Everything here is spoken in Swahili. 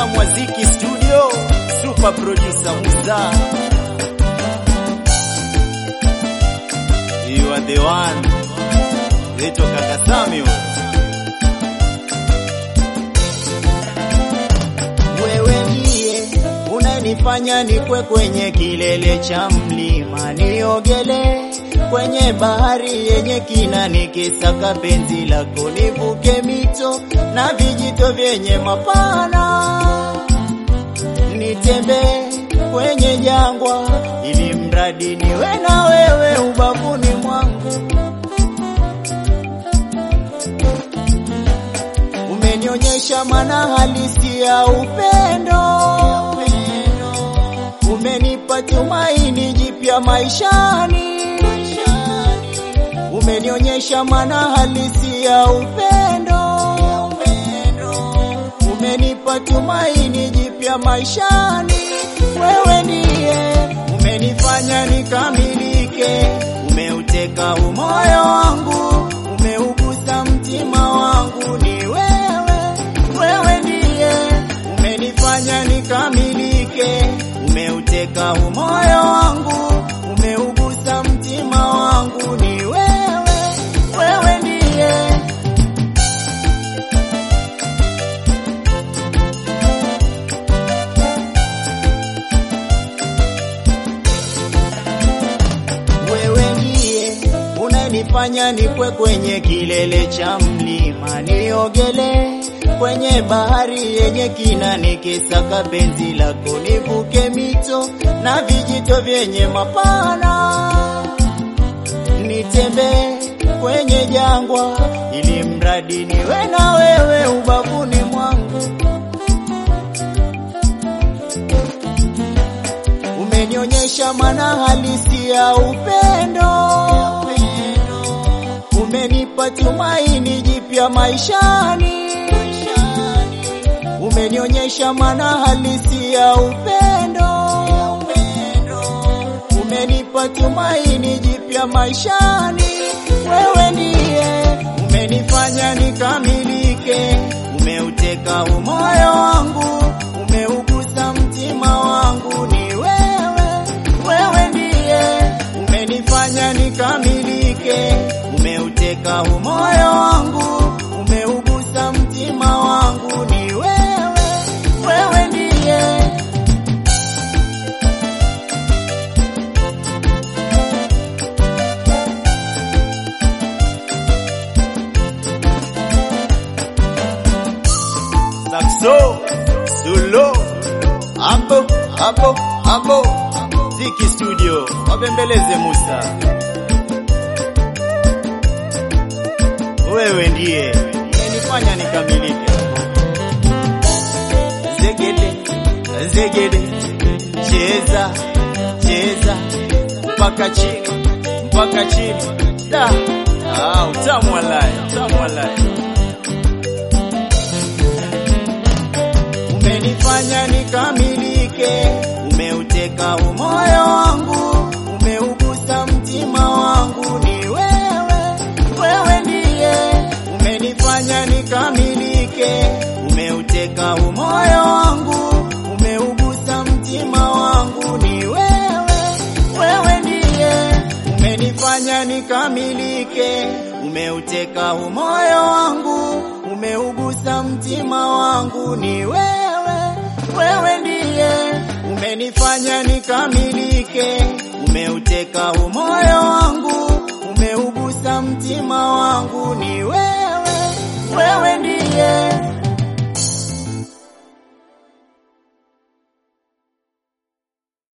utamu wa Ziki Studio, super producer Musa. You are the one. Naitwa Kaka Sami wewe. Wewe ndiye unanifanya nikwe kwenye kilele cha mlima niogele kwenye bahari yenye kina nikisaka penzi lako nivuke mito na vijito vyenye mapana nitembee kwenye jangwa ili mradi niwe na wewe ubavuni mwangu umenionyesha maana halisi ya upendo umenipa tumaini jipya maishani umenionyesha maana halisi ya upendo umenipa tumaini jipya maishani wewe ndiye umenifanya nikamilike umeuteka umoyo wangu umeugusa mtima wangu ni wewe wewe ndiye umenifanya nikamilike umeuteka umoyo wangu umeugusa mtima wangu ni wewe wewe ndiye wewe ndiye unanifanya nikwe kwenye kilele cha mlima niogele kwenye bahari yenye kina nikisaka penzi lako nivuke mito na vijito vyenye mapana nitembee kwenye jangwa ili mradi niwe na wewe ubavuni mwangu umenionyesha maana halisi ya upendo umenipa tumaini jipya maishani umenionyesha maana halisi ya upendo umenipa tumaini jipya maishani wewe ndiye umenifanya nikamilike umeuteka umoyo wangu umeugusa mtima wangu ni wewe wewe ndiye umenifanya nikamilike umeuteka umoyo wangu umeugusa mtima wangu ni wewe wewe ndiye Saxo, solo, hapo hapo hapo, Ziki Studio, wabembeleze Musa. Wewe ndiye umenifanya nikamilike. Zegede, zegede, cheza, cheza mpaka chini, mpaka chini. Da, ah, utamu walai, utamu walai. umenifanya nikamilike, umeuteka umoyo wangu, umeugusa mtima wangu, ni wewe, wewe ndiye umenifanya nikamilike, umeuteka umoyo wangu, umeugusa mtima wangu, ni wewe, wewe ndiye umenifanya nikamilike, umeuteka umoyo wangu, umeugusa mtima wangu, ni wewe, wewe ndiye umenifanya nikamilike, umeuteka umoyo